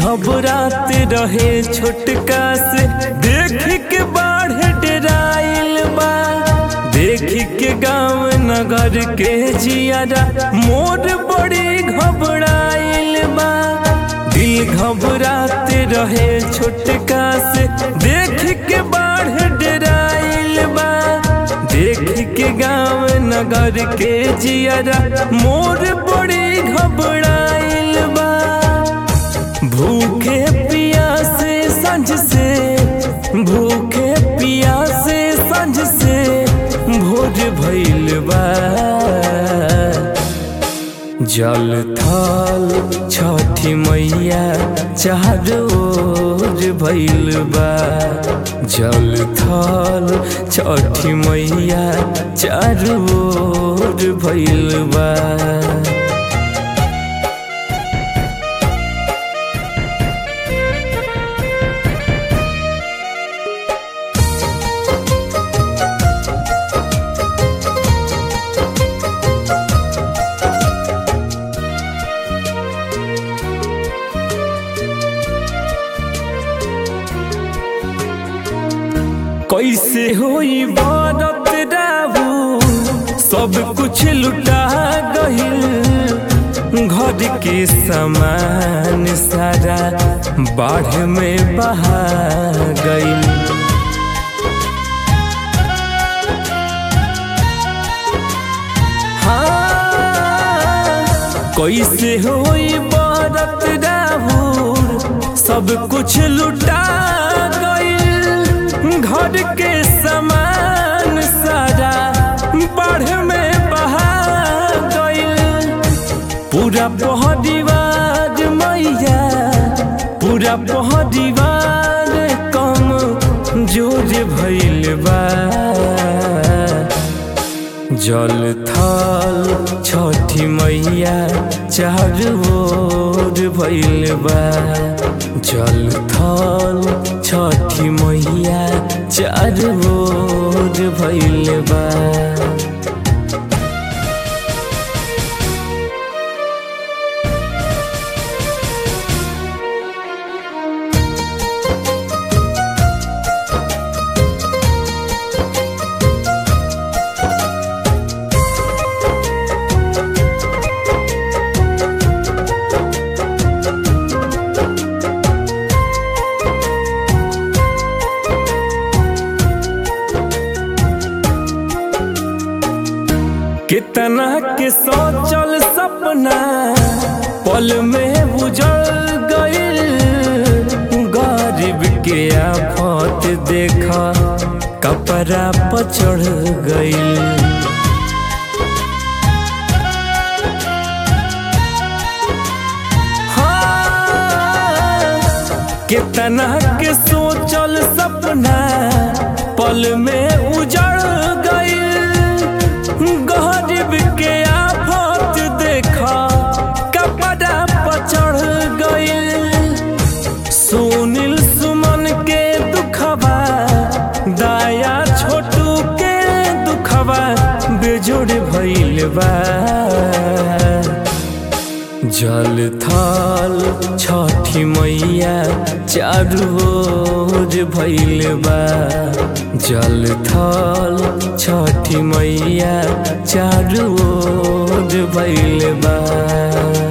घबरात रहे छोटका से देख के बाढ़ डराइल बा देख के गांव नगर के जियारा मोर बड़ी घबराइल बा दिल घबरात रहे छोटका से देख के बाढ़ डराइल बा देख के गांव नगर के जियारा मोर बड़ी घबराइल बा भूखे पियासे संझ से भूखे पियासे संझ से भोज भइल बा जल थल छठी मैया चारो ओर भइल बा जल थल छठी मैया चारो ओर भइल बा कैसे होई बारत राहू सब कुछ लुटा गहिल घर के सामान सारा बाढ़ में बहा गइल हाँ, कैसे होई बारत राहू सब कुछ लुटा गइल घर के सामान सारा बाढ़ में बहा गइल पूरा पहदीवार मैया पूरा पहदीवार कम जोर भइल बा जल थल छठी मैया चारू ओर भइल बा जल थल छठी मैया चारू ओर भइल बा कितना के सोचल सपना पल में उजड़ गइल गरीब के आफत देखा कपड़ा पर चढ़ गइल हाँ, कितना के सोचल सपना पल में उजड़ गइल गरीब के आफत देखा कपड़ा पर चढ़ गइल सुनील सुमन के दुखबा दाया छोटू के दुखबा बेजोड़ भइल बा जल थल छठी मैया चारू ओर भइल बा जल थल छठी मैया चारू ओर भइल बा